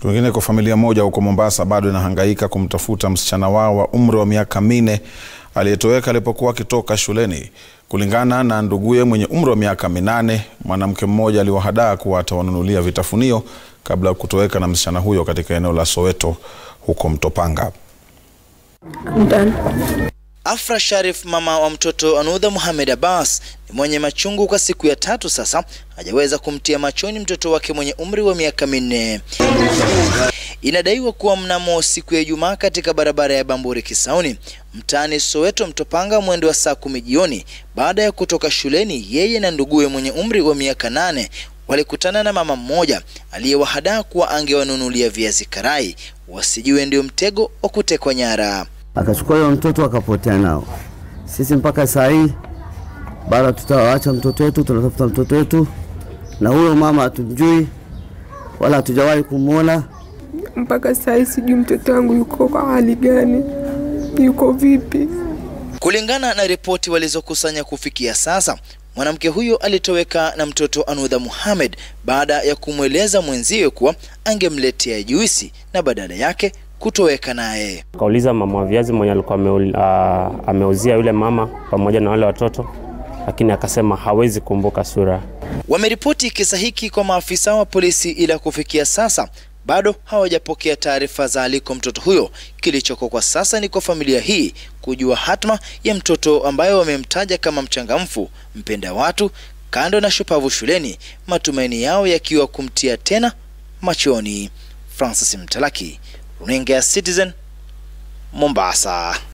Kwingineko, familia moja huko Mombasa bado inahangaika kumtafuta msichana wao wa umri wa miaka minne aliyetoweka alipokuwa akitoka shuleni. Kulingana na nduguye mwenye umri wa miaka minane, mwanamke mmoja aliwahadaa kuwa atawanunulia vitafunio kabla ya kutoweka na msichana huyo katika eneo la Soweto huko Mtopanga. Afra Sharif, mama wa mtoto Anudha Mohamed Abbas, ni mwenye machungu kwa siku ya tatu sasa hajaweza kumtia machoni mtoto wake mwenye umri wa miaka minne. Inadaiwa kuwa mnamo siku ya Ijumaa katika barabara ya Bamburi Kisauni mtaani Soweto Mtopanga mwendo wa saa kumi jioni, baada ya kutoka shuleni, yeye na nduguye mwenye umri wa miaka nane walikutana na mama mmoja aliyewahadaa kuwa angewanunulia viazi karai, wasijue ndio mtego wa kutekwa nyara. akachukua huyo mtoto akapotea nao. Sisi mpaka saa hii bado tutawaacha mtoto wetu, tunatafuta mtoto wetu, na huyo mama hatumjui wala hatujawahi kumwona. mpaka saa hii sijui mtoto wangu yuko kwa hali gani, yuko vipi. Kulingana na ripoti walizokusanya kufikia sasa, mwanamke huyo alitoweka na mtoto Anudha Mohamed baada ya kumweleza mwenziwe kuwa angemletea juisi na badala yake kutoweka naye. Akauliza mama wa viazi mwenye alikuwa ameul- ah, ameuzia yule mama pamoja na wale watoto, lakini akasema hawezi kumbuka sura. Wameripoti kisa hiki kwa maafisa wa polisi, ila kufikia sasa bado hawajapokea taarifa za aliko mtoto huyo. Kilichoko kwa sasa ni kwa familia hii kujua hatma ya mtoto ambaye wamemtaja kama mchangamfu, mpenda watu, kando na shupavu shuleni, matumaini yao yakiwa kumtia tena machoni. Francis Mtalaki, runinga ya Citizen, Mombasa.